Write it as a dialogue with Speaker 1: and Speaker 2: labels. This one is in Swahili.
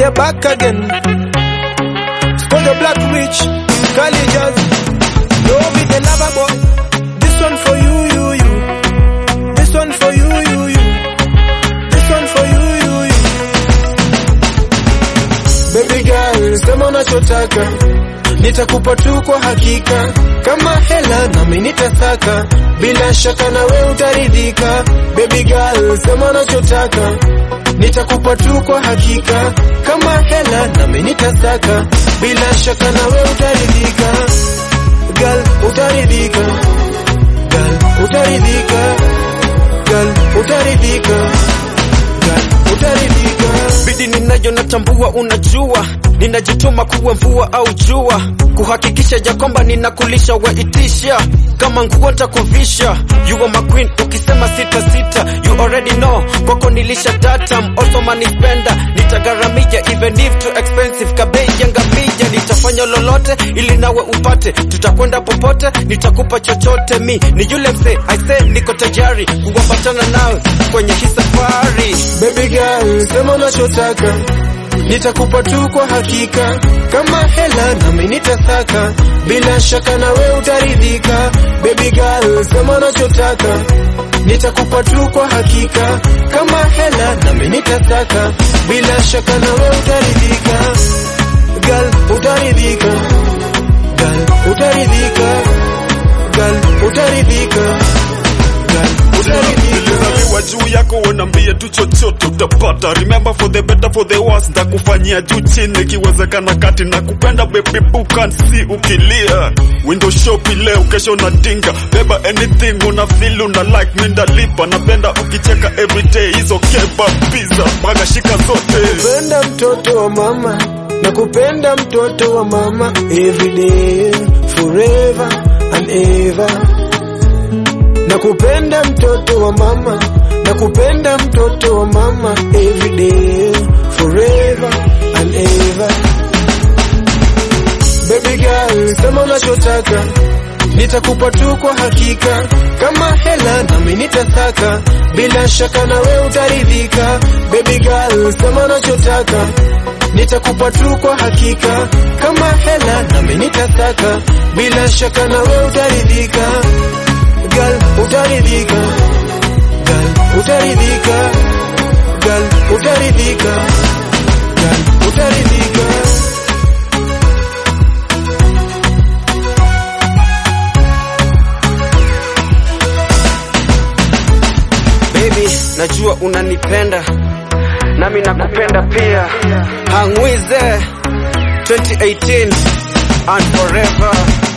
Speaker 1: are back again. For the black witch, Kali Jazz. You be the lover boy. This one for you, you, you. This one for you, you, you. This one for you, you, you. Baby girl, sema unachotaka. Nitakupa tu kwa hakika. Kama hela nami nitasaka. Bila shaka na we utaridhika. Baby girl, sema unachotaka. Nitakupa tu kwa hakika. Kama hela nami nitasaka. Bila shaka na we utaridhika. Girl, utaridhika. Girl, utaridhika. Girl, utaridhika. Girl, utaridhika.
Speaker 2: bidi ninayo natambua, unajua ninajituma kuwa mvua au jua, kuhakikisha ya kwamba ninakulisha waitisha kama nguo ntakuvisha. You are my queen, ukisema sita sita, you already know, kwako nilisha data, I'm also money spender, nitagharamia even if too expensive, kabei ya ngamia, nitafanya lolote ili nawe upate, tutakwenda popote, nitakupa chochote, mi ni yule msee, I say niko tayari kuambatana nawe kwenye hii safari.
Speaker 1: Baby girl, sema unachotaka, nitakupa tu kwa hakika. Kama hela nami nitasaka, bila shaka na we utaridhika. Baby girl, sema unachotaka, nitakupa tu kwa hakika. Kama hela nami nitasaka, bila shaka na we utaridhika. Girl, utaridhika. Girl, utaridhika. Girl, utaridhika. Girl, utaridhika.
Speaker 3: Nilizaliwa juu yako, unaambie tu chochote utapata. Remember for the better for the worse, ntakufanyia juu chini, ikiwezekana kati na kupenda baby boo can see ukilia. Window shop leo, kesho na dinga, beba anything una feel una like, mi ndalipa. Napenda ukicheka everyday, hizo kebab pizza, baga shika zote.
Speaker 1: Nakupenda mtoto wa mama, nakupenda mtoto wa mama everyday forever and ever. Nakupenda mtoto wa mama, nakupenda mtoto wa mama everyday forever and ever. Baby girl, sema unachotaka, nitakupa tu kwa hakika. Kama hela nami nitasaka, bila shaka na we utaridhika. Baby girl, sema unachotaka, nitakupa tu kwa hakika. Kama hela nami nitasaka, bila shaka na we utaridhika. Girl, utaridhika. Girl, utaridhika. Girl, utaridhika. Girl, utaridhika.
Speaker 2: Baby, najua unanipenda nami nakupenda pia. Hangwize 2018 and forever.